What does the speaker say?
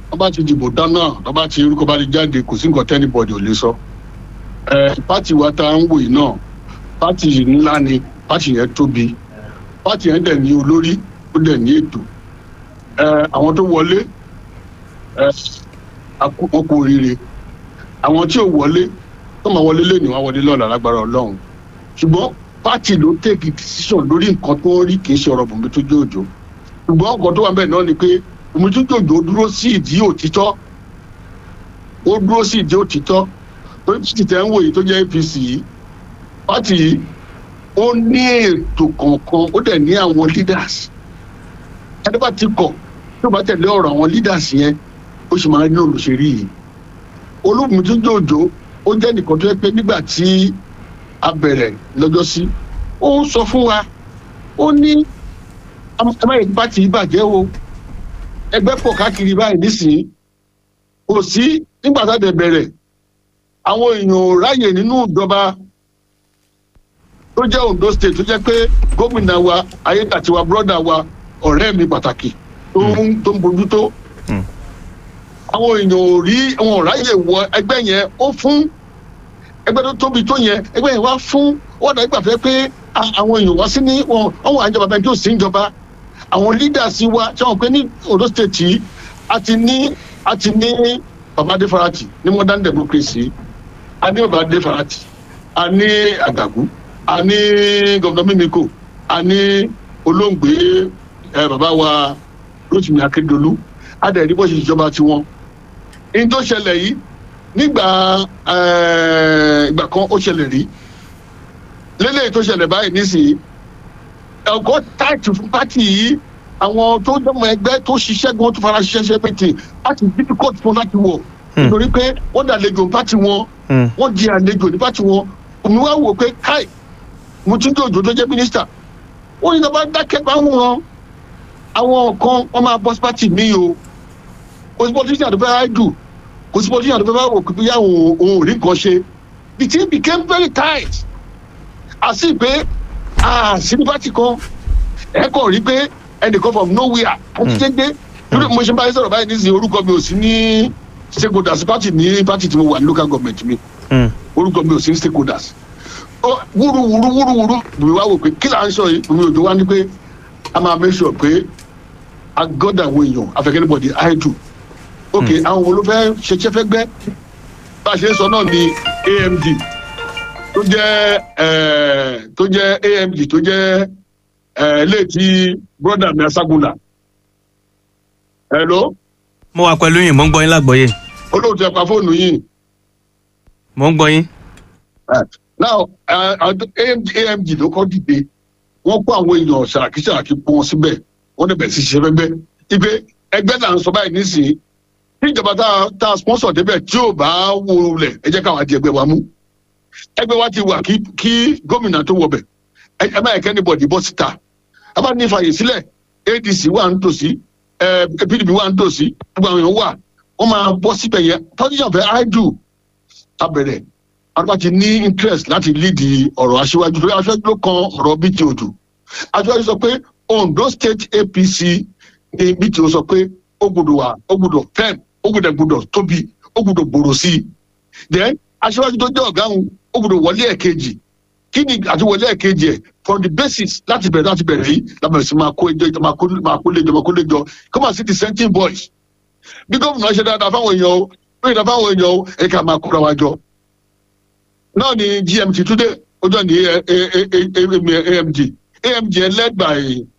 wọ́n bá ti dìbò dáná wọ́n bá ti orúkọ bá ti jáde kò sí nǹkan tẹ́nibọ̀dì ò lè sọ. ẹ pátì wa tá à ń wò yìí náà pátì ńlá ni pátì yẹn tóbi pátì yẹn dẹ̀ ní olórí ó dẹ̀ ní ètò ẹ àwọn tó wọlé ẹ wọn kú oríire àwọn tí ò wọlé tó máa wọlé lẹ́nu wá wọlé lọ́la lágbára ọlọ́run ṣùgbọ́n pátì ló tèkì decision lórí nǹkan tó ń rí kì í ṣe ọ̀rọ̀ bùnmi tó jẹ́ òjò ṣùgbọ́n nǹkan tó wà bẹ́ẹ̀ náà ni pé bùnmi tó jẹ́ òjò dúró sí ìdí òtítọ́ ó dúró sí ìdí òtítọ́ torí tí tẹ̀ ń wò yìí tó jẹ́ apc yìí pátì yìí ó ní ètò kọ̀ọ̀kan ó dẹ̀ ní àwọn leaders ẹni bá ti kọ̀ tó bá tẹ̀lé ọ̀rọ̀ àwọn leaders yẹn ó sì máa ń ní olùṣèrí yìí olóògùn tó jẹ́ òjò ó jẹ́ nìkan tó yẹ pé nígbà tí a bẹ̀rẹ̀ lọ́jọ́ sí ó ń sọ fún wa ó ní amáyé pátì yìí bàjẹ́ o ẹgbẹ́ pọ̀ káàkiri báyìí nísìnyí kò sí nígbà tá a dẹ̀ bẹ̀rẹ̀ àwọn èèyàn ò ráyè nínú ìjọba tó jẹ́ ondo state tó jẹ́ pé gómìnà wa ayédàtiwa brọ́dà wa ọ̀rẹ́ mi pàtàkì tó ń tó ń bójú tó àwọn èèyàn ò rí àwọn ò ráyè wọ ẹgbẹ́ yẹn ó fún ẹgbẹ́ tó tóbi tó yẹn ẹgbẹ́ yẹn wá fún wọ́n dà nígbà fẹ́ pé àwọn èèyàn wá sí ní wọn àwọn àjọba bẹ́ẹ̀ tó sì ń jọba àwọn leaders wa tí wọ́n pè ní ondo state yìí a ti ní a ti ní baba adefarati ní modern democracy a ní baba adefarati a ní àgàgù a ní gọvnọ mímíkò a ní olóńgbé ẹ bàbá wa rotimi akédolú a dẹ̀ rí bó ṣe ìjọba tiwọn ní tó ṣẹlẹ̀ yìí nígbà ìgbà kan ó ṣẹlẹ̀ rí lélẹ́yìí tó ṣẹlẹ̀ báyìí nísìnyí ẹ̀kọ́ táìtì fún pátì yìí àwọn tó dọ́mọ ẹgbẹ́ tó ṣiṣẹ́ gan tó fara ṣiṣẹ́ ṣe pété láti difficult fún láti wọ̀ nítorí pé wọ́n dàlejò pátì wọn wọ́n di àlejò ní pátì wọn òun wá wò pé káì mo tún dé òjò tó jẹ́ mínísítà wọ́n ní sábà dákẹ́ bá wọn àwọn kan wọ́n máa bọ́ sí pátì mi o kò sí politician tó fẹ́ áìdù kò sí politician tó fẹ́ wò pé bóyá òun ò rí nǹkan ṣe the thing became very tight àti pé àṣírí pátì kan ẹ kàn rí pé ẹnìkan from nowhere àti dédé lórí mo ṣe báyìí sọ̀rọ̀ báyìí nísìnyí orúkọ mi ò sí ní stakeholders pátì ní pátì tí mo wà ní local government mi orúkọ mi ò sí ní stakeholders wúru wúru wúru wúru bùnmi wá wò pé kí là ń sọ yìí bùnmi òjò wá ní pé a máa make sure pé a gọ́dà àwọn èèyàn afẹ́kẹ́ níbọ̀dì idle ok àwọn wo ló fẹ́ ṣeṣẹ́ fẹ́ gbẹ́ bá a ṣe ń sọ náà ni amd tó jẹ́ tó jẹ́ amd tó jẹ́ léètì broda mi asagunla hello. mo wà pẹ̀lú yín mo ń gbọ́ yín lágbọ́yé. olóòtú ẹ̀ pa fóònù yìí. mo ń gbọ́ yín. now amd amd ló kọ́ dìde wọ́n kó àwọn èèyàn ṣàràkí ṣàràkí pọ́n wọn síbẹ̀ wọ́n dẹ̀ bẹ̀rẹ̀ sí ṣiṣẹ́ fẹ́gbẹ́ ipe ẹgbẹ́ là ń sọ báyìí nísìnyí tí ìjọba tá a sponsor débẹ̀ tí ò bá wó lẹ̀ ẹ jẹ́ káwọn àti ẹgbẹ́ wa mú ẹgbẹ́ wa ti wà kí gómìnà tó wọbẹ̀ ẹ má yẹ kẹ́ni bọ̀dì bọ́ síta a bá ní ìfàyè sílẹ̀ adc wà ń tòsí pdp wà ń tòsí gbogbo àwọn èèyàn wà wọ́n máa bọ́ síbẹ̀ yẹn politician fẹ́ áìdù abẹ̀rẹ̀ àgbà ti ní interest láti lead ọ̀rọ̀ aṣíwájú torí aṣíwájú ló kan ọ̀rọ̀ bíi odò aṣíwájú sọ pé ondo state apc ní bíi o sọ pé ó gbọdọ̀ wà ó gbọdọ̀ fẹ́m ó gbọdọ̀ gbọdọ̀ tóbi ó gbọdọ̀ gbòòrò sí i then aṣíwájú tó jẹ́ ọ̀gá òun ó gbọdọ̀ wọlé ẹ̀kejì kí ni àti wọlé ẹ̀kejì ẹ̀ from the basis láti bẹ̀rẹ̀ láti bẹ̀rẹ̀ yìí lábẹ̀rẹ̀ sí máa kó ẹjọ́ máa kó léjọ máa kó léjọ kó máa sí dissenting voice bí gómìnà ṣe dáadáa fáwọn èèyàn o bí ìdá fáwọn èèyàn o ẹ̀ka máa kóra wa jọ náà ni gmt today ó jọ ní amd amd led by